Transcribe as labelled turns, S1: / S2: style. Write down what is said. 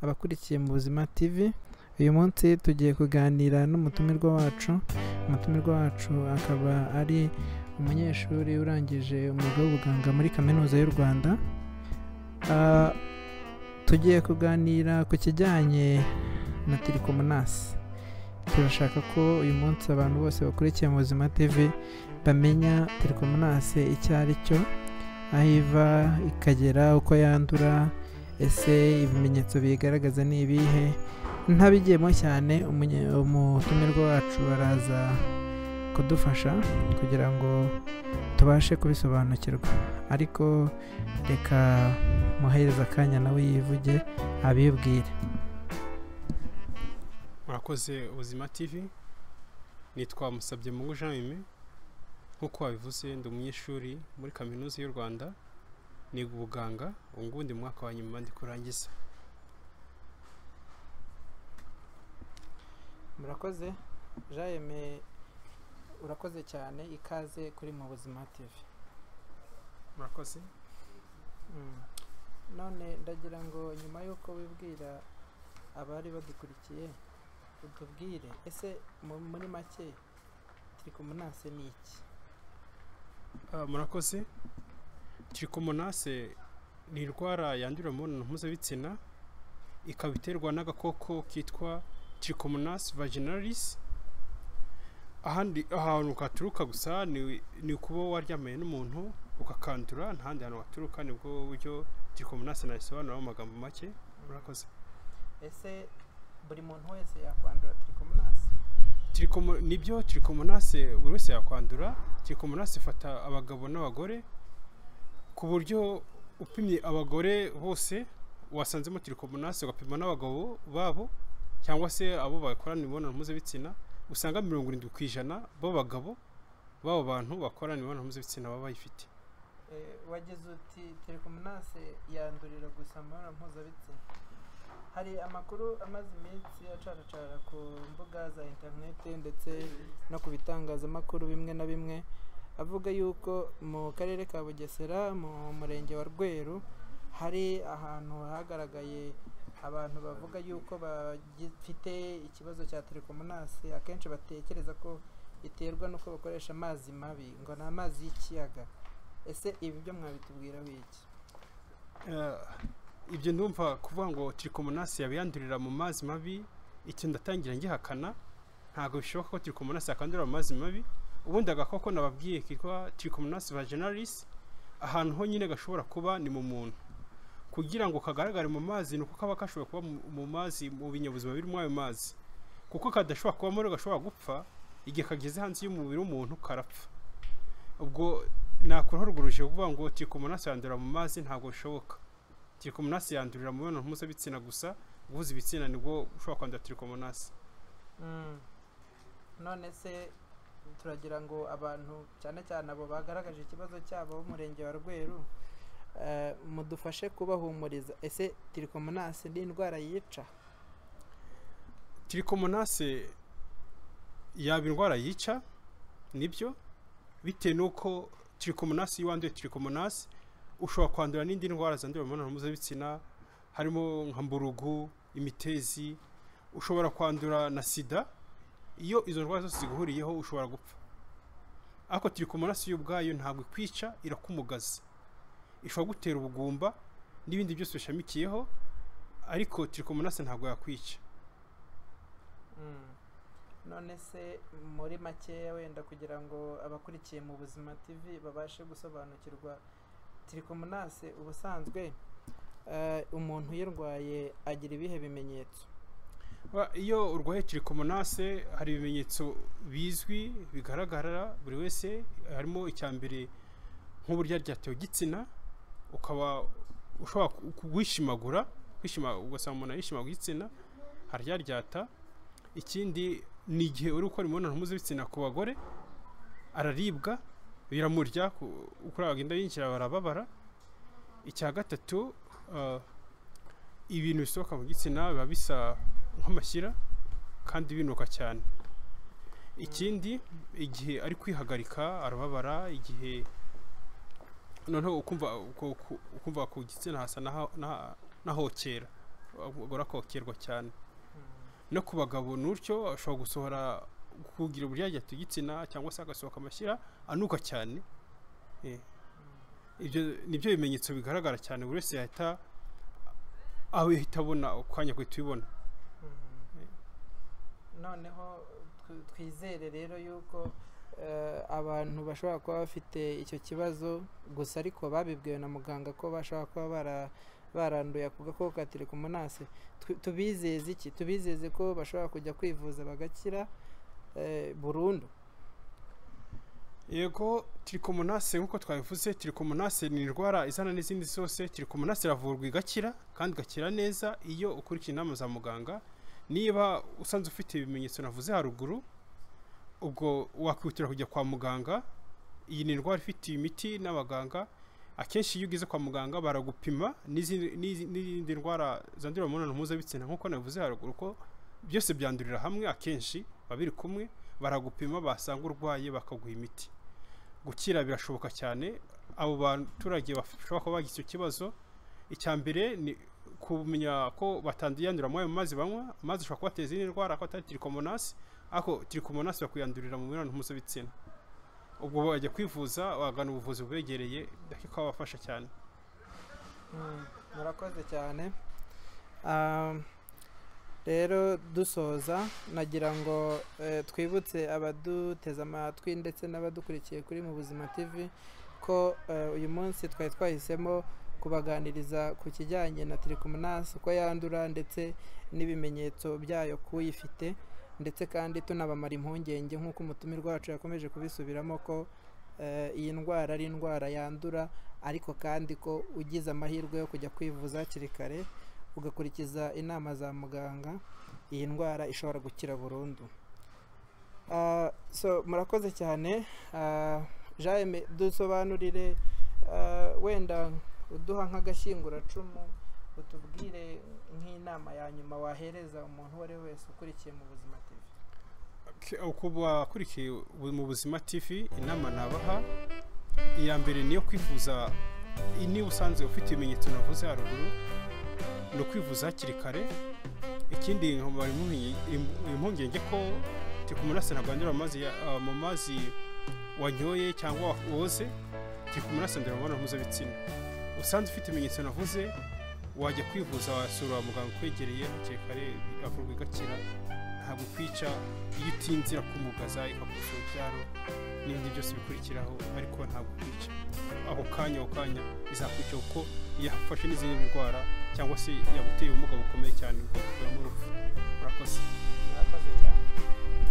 S1: wakurikiye mu buzima tv uyu munsi tugiye kuganira n'umutumirwa wacu umutumirwa wacu akaba ari umunyeshuri urangije umwuga w'ubuganga muri kaminuza y'u rwanda Ah, tugiye kuganira ku kijyanye na tirikomonasi turashaka ko uyu munsi abantu bose bakurikiye mu buzima tv bamenya tirikomonasi icyo ari cyo aho iva ikagera uko yandura ese ibimenyetso biyigaragaza ni ibihe ntabigiyemo cyane umunye- umutumirwa wacu araza kudufasha kugira ngo tubashe kubisobanukirwa ariko reka muhereza akanya nawe yivuge abibwire
S2: murakoze ubuzima tv nitwa musabye mungu jean mime nk'uko wabivuze ndi umunyeshuri muri kaminuza y'u rwanda niga ubuganga ubu ngubu ndi mu mwaka wa nyuma ndi kurangiza
S1: murakoze jayeme urakoze cyane ikaze kuri mu buzima tv
S2: murakoze
S1: Mm. none ndagira ngo nyuma y'uko wibwira abari badukurikiye utubwire ese mu- muri make tirikomonase ni iki
S2: Ah, murakoze trichomonase ni indwara yandurira mu mibonano mpuzabitsina ikaba iterwa n'agakoko kitwa trichomonas vaginalis ahandi ahantu katuruka gusa ni, ni ukuba waryamanye n'umuntu ukakandura nta handi hantu waturuka nibwo buryo trichomonas nabisobanura mu magambo make murakoze
S1: ese buri muntu wese yakwandura tirikomonase
S2: Trichomo- nibyo trichomonase buri wese yakwandura trichomonase ifata abagabo n'abagore ku buryo upimye abagore bose wasanzemo trichomonase ugapima n'abagabo babo cyangwa se abo bakorana imibonano mpuzabitsina usanga mirongo irindwi ku ijana b'abagabo b'abo bantu bakorana imibonano mpuzabitsina baba bayifite
S1: Eh, wagize uti tirikomonase yandurira gusa mu mibonano mpuzabitsina hari amakuru amaze iminsi acaracara ku mbuga za interinete ndetse no ku bitangazamakuru bimwe na bimwe avuga yuko mu karere ka bugesera mu murenge wa rweru hari ahantu hagaragaye abantu bavuga yuko bafite ikibazo cya tirikomonasi akenshi batekereza ko iterwa n'uko bakoresha amazi mabi ngo ni amazi y'ikiyaga ese ibi byo mwabitubwiraho iki
S2: Eh, ibyo ndumva kuvuga ngo trichomonasi yabiyandurira mu mazi mabi icyo ndatangira ngihakana ntabwo bishoboka ko trichomonasi yakandurira mu mazi mabi ubundi agakoko nababwiye kitwa trichomonasi vaginalis ahantu honyine gashobora kuba ni mu muntu kugira ngo kagaragare mu mazi ni uko kaba gashobora kuba mu- mu mazi mu binyabuzima biri muri ayo mazi kuko kadashobora kuba muri gashobora gupfa igihe kageze hanze y'umubiri w'umuntu karapfa ubwo nakuraho urwo rugero kuvuga ngo trichomonasi yandurira mu mazi ntabwo bishoboka trichomonasi yandurira mu mibonano mpuzabitsina gusa guhuza ibitsina nibwo ushobora kwandura trichomonasi
S1: Mm. none se turagira ngo abantu cyane cyane abo bagaragaje ikibazo cyabo b'umurenge wa rweru eh, mudufashe kubahumuriza ese tirikomonasi ni indwara yica
S2: tiricomonase yaba indwara yica nibyo bitewe n'uko tiricomonase iyo wanduye tiricomonase ushobora kwandura n'indi ndwara zandurira mu mibonano mpuzabitsina harimo nka mburugu imitezi ushobora kwandura na sida iyo izo ndwara zose ziguhuriyeho ushobora gupfa ariko tiricomonase yo ubwayo ntabwo ikwica irakumugaza ishobora gutera ubugumba n'ibindi byose bishamikiyeho ariko tiricomonase ntabwo yakwica
S1: Mm. none se muri makeya wenda kugira ngo abakurikiye mu buzima tv babashe gusobanukirwa tirikomonasi ubusanzwe eh, umuntu uyirwaye agira ibihe bimenyetso
S2: Ba- iyo urwaye trichomonase hari ibimenyetso bizwi bigaragara buri wese harimo icya mbere nk'uburyo ryatewe igitsina ukaba ushobora ku- kuwishimagura kwishima ugasanga umuntu yishimagura igitsina haryaryata ikindi ni igihe uri gukora imibonano mpuzabitsina ku bagore araribwa biramurya ku- uko agenda yinjira barababara icya gatatu ah, ibintu bisohoka mu gitsina biba bisa nk'amashyira kandi binuka cyane ikindi igihe ari kwihagarika arababara igihe noneho ukumva ku- ku- ukumva ku gitsina hasa n'aha- n'aha- n'ahokera urakokerwa cyane no ku bagabo n'utyo ashobora gusohora kugira uburyaryate igitsina cyangwa se agasohoka amashyira anuka cyane Eh. ibyo ni byo bimenyetso bigaragara cyane buri wese yahita ahita abona ukanya guhita ubibona
S1: noneho tw- twizere rero yuko eh, abantu bashobora kuba bafite icyo kibazo gusa ariko babibwiwe na muganga ko bashobora kuba bara- baranduye ako gakoko ka telekomonase Tw- tubizeze iki tubizeze ko bashobora kujya kwivuza bagakira eh, burundu
S2: yego tirikomonase nk'uko twabivuze tirikomonase ni indwara izana n'izindi zose tirikomonase iravurwa igakira kandi igakira neza iyo ukurikiye inama za muganga niba usanze ufite ibimenyetso navuze haruguru ubwo wakwihutira kujya kwa muganga iyi ni indwara ifitiye imiti n'abaganga akenshi iyo ugeze kwa muganga baragupima n'izindi- n'izi- n'izindi ndwara zandurira mu mibonano mpuzabitsina nk'uko navuze haruguru ko byose byandurira hamwe akenshi baba biri kumwe baragupima basanga urwaye bakaguha imiti gukira birashoboka cyane abo baturage bashobora kuba bagize icyo kibazo icya mbere ni kumenya ko batandiyandurira muri ayo mazi banywa amazi ashobora kubateza izindi ndwara ko atari tirikomonasi ariko tirikomonasi bakwiyandurira mu mibonano mpuzabitsina ubwo bajya kwivuza bagana ubuvuzi bubegereye ariko babafasha cyane
S1: Mm, murakoze cyane Ah, rero dusoza nagira ngo eh, twibutse abaduteze amatwi ndetse n'abadukurikiye kuri mu buzima tv ko eh, uyu munsi twari twahisemo kubaganiriza ku kijyanye na tirikomonasi uko yandura ndetse n'ibimenyetso byayo k'uyifite ndetse kandi tunabamara impungenge nk'uko umutumirwa wacu yakomeje kubisubiramo ko eh, iyi ndwara ari indwara yandura ariko kandi ko ugize amahirwe yo kujya kwivuza hakiri kare ugakurikiza inama za muganga iyi ndwara ishobora gukira burundu Ah, so murakoze cyane Ah, Jaime dusobanurire ah, wenda uduha nk'agashyinguracumu utubwire nk'inama ya nyuma wahereza umuntu uwo ari we wese ukurikiye mu buzima TV
S2: kubakurikiye mu buzima tv inama nabaha iya mbere ni iyo kwivuza niba usanze ufite ibimenyetso navuze haruguru ni ukwivuza hakiri kare ikindi nkaba impungenge- im- impungenge ko tikumunasi ntabwandura amazi ya- ah, mu mazi wanyoye cyangwa woze tikumunasi ndura mu mibonano mpuzabitsina usanze ufite ibimenyetso navuze wajya kwivuza wasura muganga ukwegereye hakiri kare avurwa igakira ntabwo kwica iyo utinze irakumugara ikakugusha urubyaro n'ibindi byose bikurikiraho ariko ntabwo kwica ako kanya ako kanya izakwica kuko yafashe n'izindi ndwara cyangwa se yaguteye ubumuga bukomeye cyane bwo kukuramo urupfu urakoze
S1: murakoze cyane